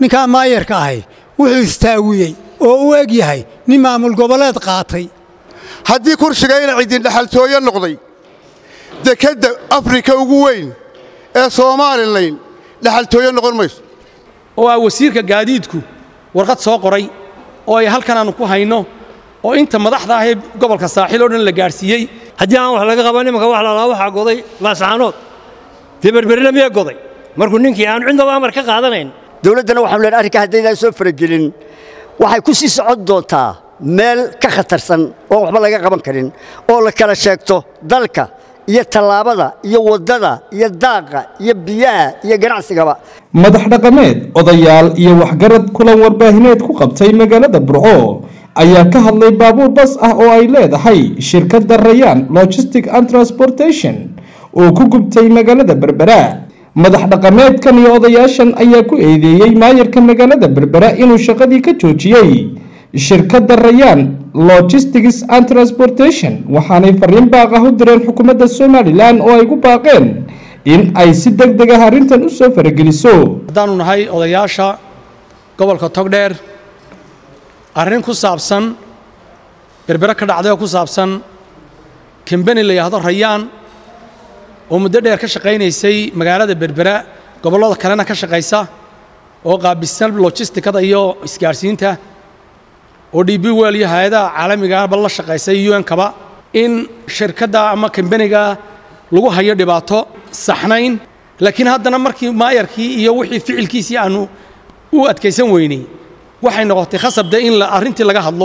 ninkaa maayarka ahay wuxuu istaawiyey oo u eg yahay nin maamul goboleed qaatay haddii kursiga ina cidin dhexaltooyo noqday dekedda afrika ugu weyn ee soomalilan dhexaltooyo noqon mayso oo ah wasiirka gaadiidku warqad soo qoray oo ay halkan aanu ku hayno oo inta madaxda ahee gobolka saaxiil oo dhan la gaadhsiiyey haddii aan wax laga qaban imanka wax lalaa waxaa goday laascaanood dee berberina miyaa goday markuu ninkii aan cidnaba amar ka qaadanayn dowladdana waxaanu leenahay arrinka haddaydaan soo faragelin waxay ku sii socon doontaa meel ka khatarsan oon waxba laga qaban karin oo la kala sheegto dalka iyo tallaabada iyo waddada iyo daaqa iyo biyaha iyo ganacsigaba madax dhaqameed odayaal iyo waxgarad kulan warbaahineed ku qabtay magaalada burco ayaa ka hadlay baabuur bas ah oo ay leedahay shirkadda rayaan logistic and transportation oo ku gubtay magaalada berbera madax dhaqameedkan iyo odayaashan ayaa ku eedeeyey maayarka magaalada berbera inuu shaqadii ka joojiyey shirkadda rayaan logistics and transportation waxaanay fariin baaq ah u direen xukuumadda somalilan oo ay ku baaqeen in ay si deg deg ah arrintan u soo farageliso haddaannu nahay odayaasha gobolka togdheer arrin ku saabsan berbere ka dhacday oo ku saabsan kambeni la yidhaahdo rayaan oo muddo dheer ka shaqaynaysay magaalada berbera gobollada kalena ka shaqaysa oo qaabisan logistikada iyo isgaadhsiinta oo d b wel iyo hay-adaha caalamigaaba la shaqaysay un-kaba in shirkadda ama kambeniga lagu hayo dhibaato saxnayn laakiin haddana markii maayarkii iyo wixii ficilkiisii aanu u adkaysan weynay waxay noqotay khasabde in arrintii laga hadlo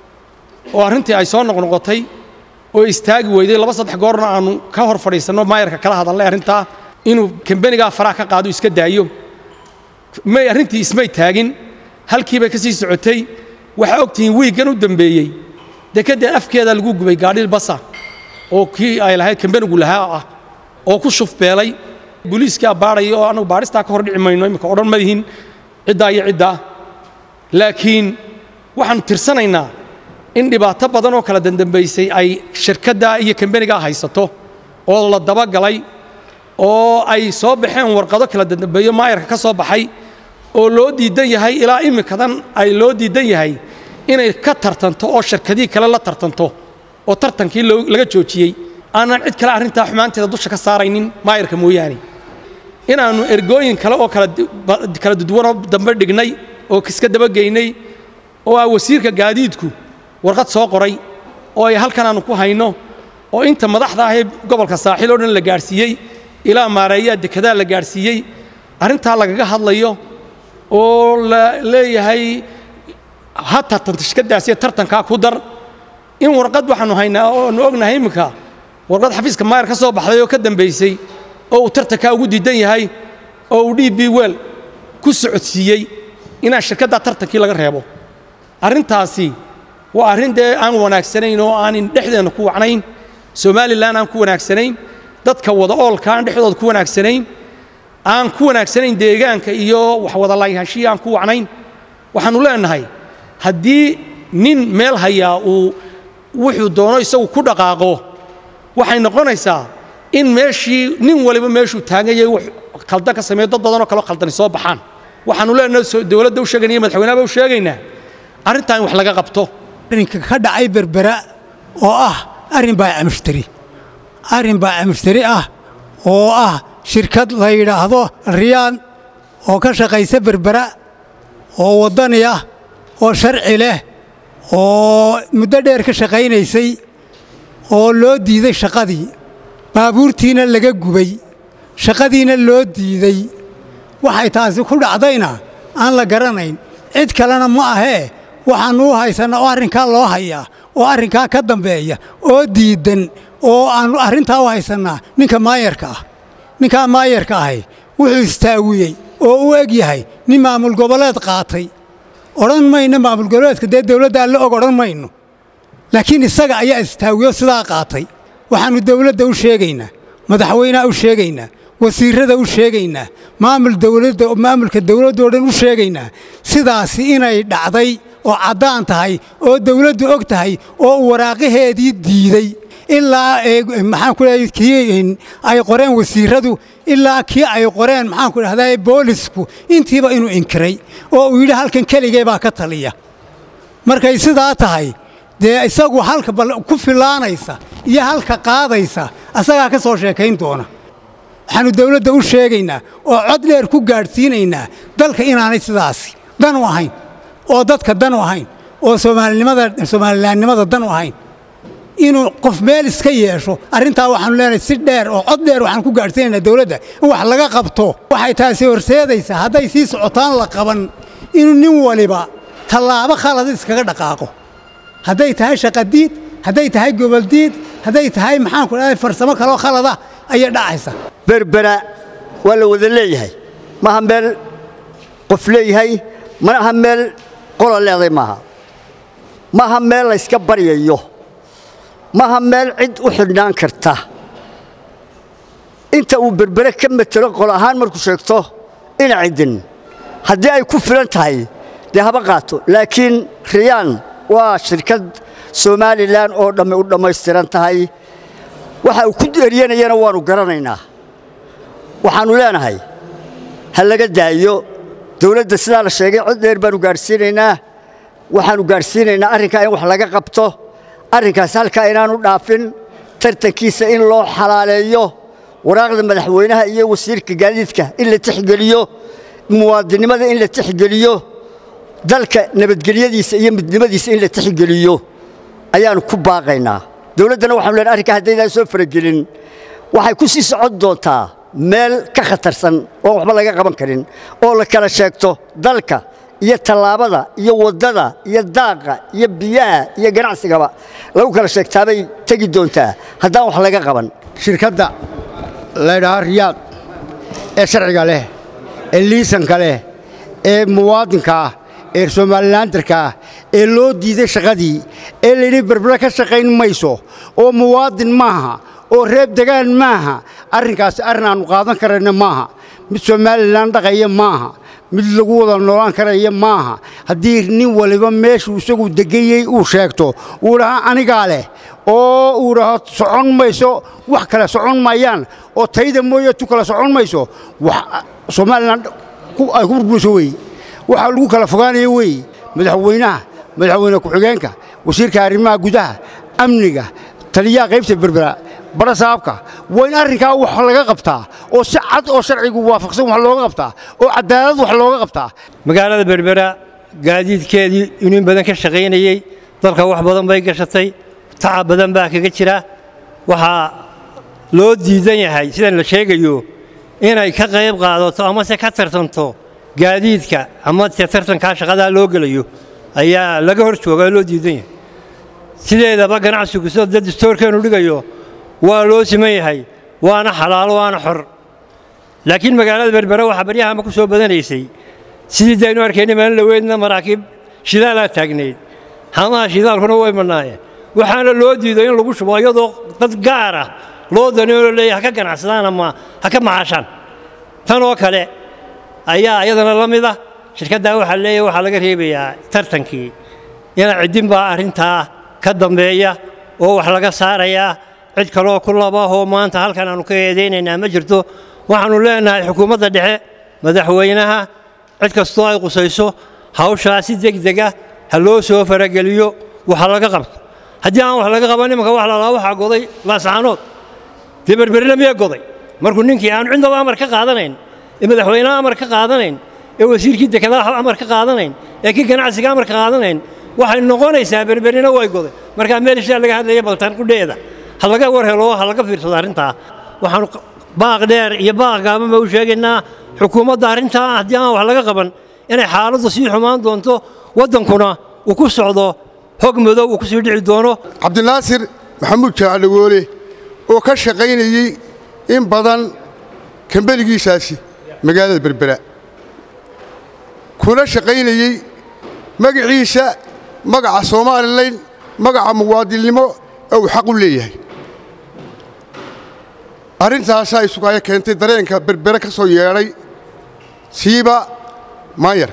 oo arrintii ay soo noqnoqotay oo istaagi weyday laba saddex goorna aanu ka hor fadhiisanno maayarka kala hadalnay arrintaa inuu kambenigaa faraha ka qaado iska daayo may arrintii ismay taagin halkii bay ka sii socotay waxaa ogtihiin wiiggan u dambeeyey dekedda afkeeda lagu gubay gaadhil basa oo kii ay lahayd kambenigu lahaa ah oo ku shufbeelay booliiskaa baadhaya oo annagu baadhistaa ka hor dhici mayno imminka odhan madihin ciddaa iyo ciddaa laakiin waxaannu tirsanaynaa in dhibaato badan oo kala dandambaysay ay shirkaddaa iyo kambenigaa haysato oo la dabagalay oo ay soo baxeen warqado kala dandambeeyo maayarka ka soo baxay oo loo diidan yahay ilaa imminkadan ay loo diidan yahay inay ka tartanto oo shirkadihii kale la tartanto oo tartankii laga joojiyey aanan cid kale arrintaa xumaanteeda dusha ka saaraynin maayarka mooyaane inaannu ergooyin kale oo kala duduwanoo dambe dhignay oo iska dabageynay oo ah wasiirka gaadiidku warqad soo qoray oo ay halkan aanu ku hayno oo inta madaxda ahee gobolka saaxiil oo dhan la gaadhsiiyey ilaa maareeyaa dekedaa la gaadhsiiyey arrintaa lagaga hadlayo oo la leeyahay ha tartanta shirkaddaasiyo tartankaa ku dar in warqad waxaannu haynaa ooanu ognahay imminka warqad xafiiska maayar ka soo baxday oo ka dambaysay oo uu tartankaa ugu diidan yahay oo uu d b wel ku socodsiiyey inaan shirkaddaa tartankii laga reebo arrintaasi waa arrin dee aan wanaagsanayn oo aanin dhexdeenna ku wacnayn somalilan aan ku wanaagsanayn dadka wada oolka aan dhexdooda ku wanaagsanayn aan ku wanaagsanayn deegaanka iyo waxwada laayhashii aan ku wacnayn waxaannu leenahay haddii nin meel hayaa uu wuxuu doono isagu ku dhaqaaqo waxay noqonaysaa in meeshii nin waliba meeshuu taagan yahay wax khaldan ka sameeyo dad badanoo kaleo khaldani soo baxaan waxaannu leenahay dowladda u sheegayna iyo madaxweynaha u sheegaynaa arrintaa in wax laga qabto arrinka ka dhacay berbera oo ah arrin baaca mushtari arrin baaca mushtari ah oo ah shirkad la yidhaahdo riyaan oo ka shaqaysa berbera oo waddani ah oo sharci leh oo muddo dheer ka shaqaynaysay oo loo diiday shaqadii baabuurtiina laga gubay shaqadiina loo diiday waxay taasi ku dhacdayna aan la garanayn cid kalena ma ahee waxaannu u haysannaa oo arrinkaa loo hayaa oo arrinkaa ka dambeeya oo diiddan oo aannu arrintaa u haysannaa ninka maayarka ah ninkaa maayarka ahi wuxuu istaawiyey oo u eg yahay nin maamul goboleed qaatay odhan mayno maamul goboleedka dee dawladdaa la og odhan mayno laakiin isaga ayaa istaawiyo sidaa qaatay waxaannu dawladda u sheegaynaa madaxweynaha u sheegaynaa wasiirrada u sheegaynaa maamul dawladda maamulka dawladdoo dhan u sheegaynaa sidaasi inay dhacday oo caddaan tahay oo dawladdu og tahay oo uu waraaqaheedii diiday ilaa maxaan ku leeyahay kii ay qoreen wasiiradu ilaa kii ay qoreen maxaan ku dhahdaa boolisku intiiba inuu inkiray oo uu yidhi halkan keligee baa ka taliya markay sidaa tahay dee isagu halka ku filaanaysa iyo halka qaadaysa asagaa ka soo sheekayn doona waxaannu dawladda u sheegaynaa oo cod dheer ku gaadhsiinaynaa dalka inaanay sidaasi dan u ahayn oo dadka dan u ahayn oo soomalilaannimada dan u ahayn inuu qof meel iska yeesho arrintaa waxaanu leenahay si dheer oo cod dheer waxaan ku gaadhsiinaynaa dawladda in wax laga qabto waxay taasi horseedaysaa hadday sii socotaan la qaban inuu nin waliba tallaabo khalada iskaga dhaqaaqo hadday tahay shaqadiid hadday tahay goboldiid hadday tahay maxaanku dhahay farsamo kaloo khalada ayay dhacaysa berbera waa la wada leeyahay maaha meel qof leeyahay mana aha meel qola leeday maaha maaha meel layska baryayo maaha meel cid u xidhnaan karta inta uu berbere ka matelo qol ahaan markuu sheegto ina cidin haddii ay ku filan tahay dee haba qaato laakiin riyaan waa shirkad somalilan oo dhammi u dhammaystiran tahay waxa uu ku eryanayana waannu garanaynaa waxaannu leenahay ha laga daayo dawladda sidaa la sheegay cod dheer baannu gaadhsiinaynaa waxaannu gaadhsiinaynaa arrinkaa in wax laga qabto arrinkaas halkaa inaannu dhaafin tartankiisa in loo xalaaleeyo waraaqda madaxweynaha iyo wasiirka gaadiidka in la tixgeliyo muwaadinnimada in la tixgeliyo dalka nabadgelyadiisa iyo midnimadiisa in la tixgeliyo ayaannu ku baaqaynaa dawladdana waxanu leenay arrinkaa haddaydaan soo faragelin waxay ku sii socon doontaa meel ka khatarsan oon waxba laga qaban karin oo la kala sheegto dalka iyo tallaabada iyo waddada iyo daaqa iyo biyaha iyo ganacsigaba lagu kala sheegtaabay tegi doontaa haddaan wax laga qaban shirkadda laydhahaa riyaad ee sharciga leh ee liisanka leh ee muwaadinka ah ee somalilandarka ah ee loo diiday shaqadii ee layidhi berbera ka shaqayn mayso oo muwaadin maaha oo reeb degaan maaha arrinkaasi arrin aannu qaadan karayna maaha mid somalilan dhaqaya maaha mid lagu wada noolaan karaya maaha haddii nin waliba meeshuu isagu degayey uu sheegto uu dhahaa anigaa leh oo uu dhaho socon mayso wax kale socon maayaan oo tayda mooye tu kale socon mayso somalilan ay ku burburso wey waxaa lagu kala fogaanaya wey madaxweynaha madaxweyne ku-xigeenka wasiirka arrimaha gudaha amniga taliyaha qaybta berbera bara saabka waa in arrinkaa wax laga qabtaa oo si cad oo sharcigu waafaqsan wax looga qabtaa oo cadaalad wax looga qabtaa magaalada berbera gaadiidkeedii inuu in badan ka shaqaynayey dalka wax badan bay gashatay tacab badan baa kaga jira waxaa loo diidan yahay sidan la sheegayo inay ka qayb qaadato amase ka tartanto gaadiidka ama se tartankaa shaqadaa loo gelayo ayaa laga hor joogaa loo diidan yahay sideedaba ganacsigu sida dad istoorkeenu dhigayo waa loo siman yahay waana xalaalo waana xor laakiin magaalada berbera waxaa baryahama ku soo badanaysay sidii daynu arkayna maalin dhaweydna maraakiib shidaalaa taagnayd hamaha shidaalkuna way madnaayeen waxaana loo diiday in lagu shubo iyadoo dad gaar ah loo danioo leeya ha ka ganacsadaan ama ha ka macaashaan tan oo kale ayaa iyadana la mid ah shirkaddaa waxaa leeyahay waxaa laga reebayaa tartankii ina ciddin baa arrintaa ka dambeeya oo wax laga saarayaa cid kaleoo ku labahoo maanta halkan aannu ka eedaynaynaa ma jirto waxaannu leenahay xukuumadda dhexe madaxweynaha cid kastoo ay qusayso hawshaa si degdega ha loo soo farageliyo waxa laga qabto haddii aan wax laga qaban imanka wax lalaa waxaa goday laascaanood dee berberina miyaa goday markuu ninkii aan cidnaba amar ka qaadanayn ee madaxweynaha amar ka qaadanayn ee wasiirkii dekedaha amar ka qaadanayn ee kii ganacsiga amar ka qaadanayn waxay noqonaysaa berberina way goday markaa meel ishaa laga hadlaya baltaan qudheeda ha laga war helo ha laga fiirsado arrintaa waxaanu baaq dheer iyo baaq gaaban baa u sheegaynaa xukuumadda arrintaa haddii aan wax laga qaban inay xaaladdu sii xumaan doonto waddankuna uu ku socdo hog madow uu ku sii dhici doono cabdinaasir maxamuud jaacdhagoole oo ka shaqaynayey in badan kambeligiisaasi magaalada berbera kuna shaqaynayey magaciisa magaca somalilan magaca muwaadinnimo ee uu xaq u leeyahay arrintaasaa isugaayo keentay dareenka berbere ka soo yeedhay siiba maanyar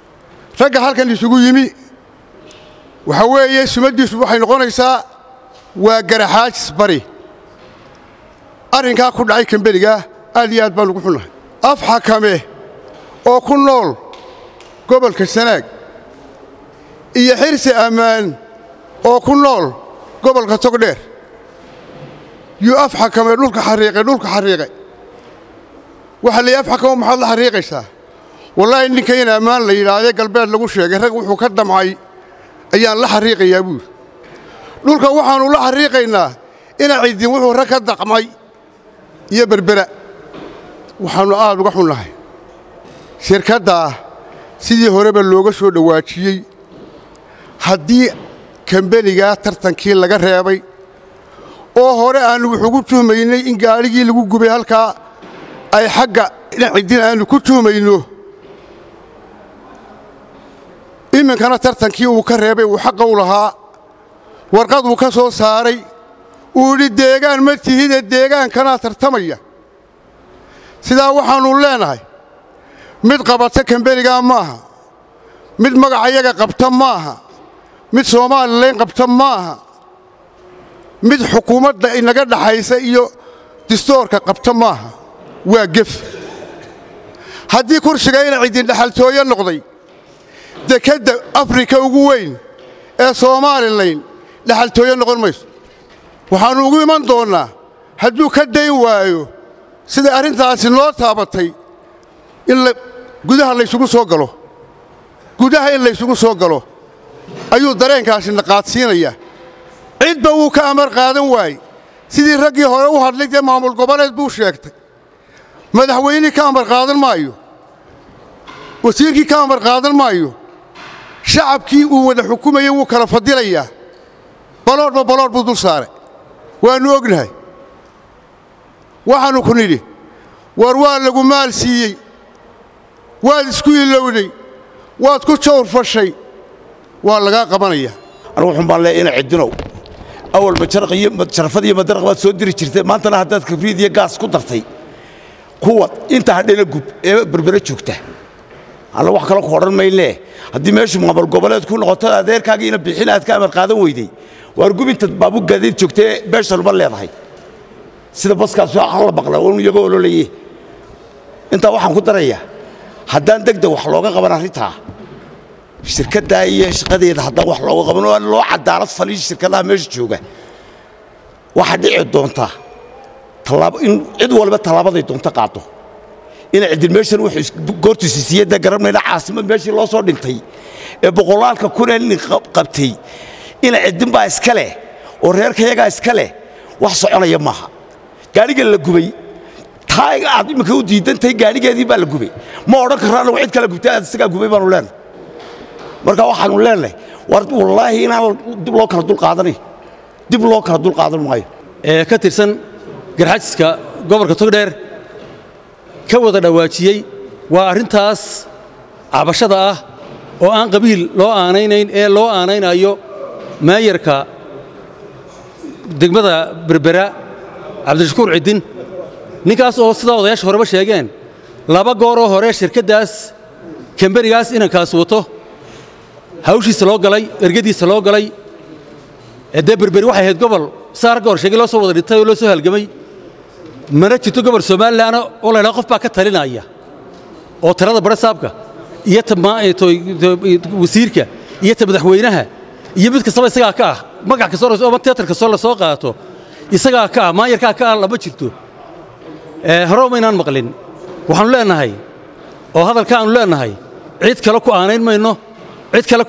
ragga halkan isugu yimi waxaa weeye sumaddiisu waxay noqonaysaa waa garaxaajis bari arrinkaa ku dhacay kambenigaa aad iyo aad baan ugu xunnahay af xakame oo ku nool gobolka sanaag iyo xirsi ammaan oo ku nool gobolka togdheer yuu af xakame dhulka xariiqay dhulka xariiqay waxaa la yidhi af xakamo maxaad la xariiqaysaa wallaahi ninka in ammaan la yidhaahde galbeed lagu sheegay rag wuxuu ka damcay ayaan la xariiqayaa buuri dhulka waxaannu la xariiqaynaa ina ciddin wuxuu rag ka daqmay iyo berbera waxaannu aad uga xunnahay shirkaddaa sidii horeba looga soo dhowaajiyey haddii kambenigaa tartankii laga reebay oo hore aannu wuxugu tuhmaynay in gaadhigii lagu gubay halkaa ay xagga ina ciddin aannu ku tuhmayno iminkana tartankii uu ka reebay uu xaqa u lahaa warqad uu ka soo saaray uu yidhi deegaan ma tihide deegaankanaa tartamaya sidaa waxaannu leenahay mid qabata kambenigaa maaha mid magacayaga qabta maaha mid soomalilan qabta maaha mid xukuumadda inaga dhaxaysa iyo distoorka qabta maaha waa gef haddii kursiga ina ciddin dhaxaltooyo noqday dekedda afrika ugu weyn ee soomalilan dhaxaltooyo noqon mayso waxaannu ugu iman doonnaa hadduu ka dayn waayo siday arrintaasi noo taabatay in gudaha laysugu soo galo gudaha in laysugu soo galo ayuu dareenkaasi naqaadsiinayaa cidba wuu ka amar qaadan waayey sidii raggii hore u hadlay dee maamul goboleed buu sheegtay madaxweynihii ka amar qaadan maayo wasiirkii ka amar qaadan maayo shacabkii uu wada xukumayey wuu kala fadilayaa baloodhba baloodh buu dul saaray waannu ognahay waxaannu ku nidhi war waa lagu maal siiyey waad isku ilowday waad ku jawr fashay waa lagaa qabanayaa anugu wuxuun baan leeyahay ina ciddinow awal majarafad iyo madaraq baad soo diri jirtay maantana haddaad kabriid iyo gaas ku dartay kuwa inta hadhena gub ee berbere joogta alla wax kale ku odhan maynee haddii meeshu maamul goboleed ku noqoto adeerkaagii ina bixin aad ka amar qaadan weyday waar gubinta baabu gaadiid joogtae beeshanuma leedahay sida baskaas la maqla un iyagoo ololaye intaa waxaan ku darayaa haddaan degdeg wax looga qaban arrintaa shirkaddaa iyo shaqadeeda haddaan wax looga qaban oo loo cadaalad faliyo shirkadaha meesha jooga waxaa dhici doontaa in cid walba tallaabaday doonto qaado ina ciddin meeshan wuxuu goortiisi siiyadda garanayna caasimad meeshii loo soo dhintay ee boqolaalka kunee nin qabtay ina ciddin baa iska leh oo reerkayagaa iska leh wax soconaya maaha gaadhiga la gubay taa aad imminka u diidantahay gaadhigeedii baa la gubay ma odhan karro annagu cid kale gubtay aad isagaa gubay baanu leenahay marka waxaannu leenahay war wallaahi inaan dib loo kala dulqaadanay dib loo kala dulqaadan maayo ee ka tirsan garxajiska gobolka togdheer ka wada dhowaajiyey waa arrintaas cabashada ah oo aan qabiil loo aanaynayn ee loo aanaynayo maayarka degmada berbera cabdishakuur ciddin ninkaas oo sidaa odayaasha horeba sheegeen laba gooroo hore shirkaddaas kamberigaas inankaas wato hawshiisa loo galay ergadiisa loo galay dee berberi waxay ahayd gobol saa ragga hor sheegay loo soo wada dhintay oo loo soo halgamay mana jirto gobol somalilanna oo la ydhaha qof baa ka talinaya oo tirada bare saabka iyo wasiirka iyo ta madaxweynaha iyo mid kastaba isagaa ka ah magac kastoo ama teatar kastoo la soo qaato isagaa ka ah maayarkaa ka ah lama jirto hore maynaan maqlin waxaannu leennahay oo hadalka aanu leennahay cid kale ku aanayn mayno cid kale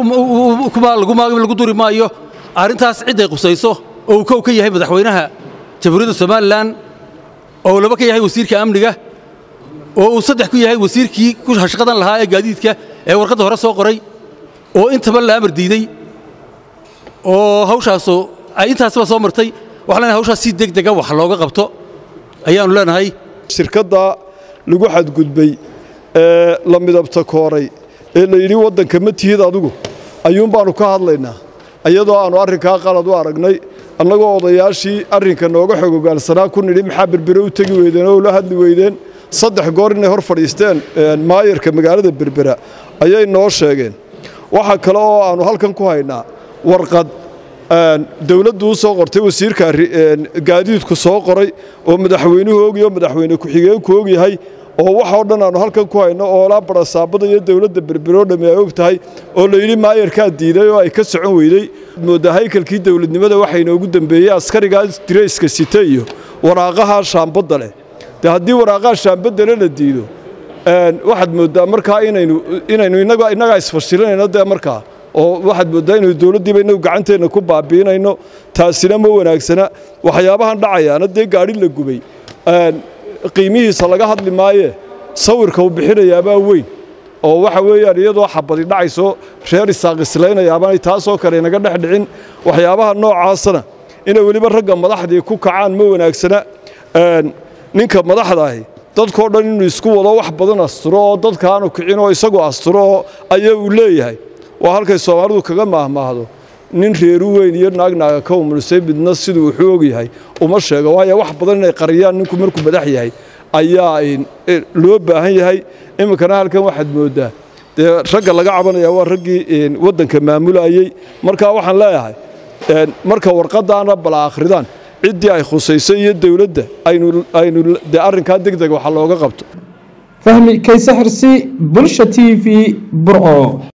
lagu duri maayo arrintaas cidday qusayso oo uu kow ka yahay madaxweynaha jamhuuriyadda somalilan oo laba ka yahay wasiirka amniga oo uu saddex ku yahay wasiirkii ku shaqadan lahaa ee gaadiidka ee warqadda hore soo qoray oo intaba la amar diiday oo hawshaasu ay intaasba soo martay waxaan leenahay hawshaas si degdega wax looga qabto ayaannu leenahay shirkadda lagu xadgudbay ee la midabta kooray ee la yidhi waddanka ma tihid adigu ayuun baannu ka hadlaynaa iyadoo aannu arrinkaa qalad u aragnay annagoo odayaashii arrinka nooga xogogaalsanaa ku nidhi maxaa berbere u tegi weydeen oo la hadli weydeen saddex goor inay hor fadhiisteen maayarka magaalada berbera ayay noo sheegeen waxa kale oo aannu halkan ku haynaa warqad dowladdu u soo qortay wasiirka gaadiidku soo qoray oo madaxweynuhu ogyaho madaxweyne ku-xigeenku ogyahay oo waxoo dhan aanu halkan ku hayno oo laa barasaabada iyo dowladda berberoo dhamme ay og tahay oo layidhi maayarkaa diiday oo ay ka socon weydey moodaa haykalkii dowladnimada waxaa inoogu dambeeyey askarigaa dirayska site iyo waraaqaha shaambadda leh dee haddii waraaqaha shaambadda le la diido waxaad mooddaa markaa inaynu inaynu innaga innagaa isfashilinayno dee markaa oo waxaad mooddaa inaynu dowladdiiba innagu gacanteenna ku baabi'inayno taasina ma wanaagsana waxyaabahan dhacayaana dee gaadhi la gubay qiimihiisa laga hadli maayee sawirka uu bixinayaabaa weyn oo waxa weeyaan iyadoo xabadi dhacayso reer isaaqislaynayaabaan taasoo kale inaga dhex dhicin waxyaabaha noocaasana inay weliba ragga madaxdii ku kacaan ma wanaagsana ninka madaxdaahi dadkoo dhan inuu isku wado wax badan asturo oo dadka aanu kicin oo isagu asturo oo ayaa uu leeyahay waa halkay soomaalidu kaga maahmaahdo nin reeru weyn iyo naagnaaga ka umulisay midna siduu wuxuu ogyahay uma sheego waayo wax badan inay qariyaan ninku markuu madax yahay ayaa loo baahan yahay iminkana halkan waxaad mooddaa dee ragga laga cabanaya waa raggii waddanka maamulayey markaa waxaan leeyahay marka warqadaana bala akhridaan ciddii ay khusaysay iyo dowladda aynu dee arrinkaa deg deg waxa looga qabto fahmi kayse xirsi bulsha t v burco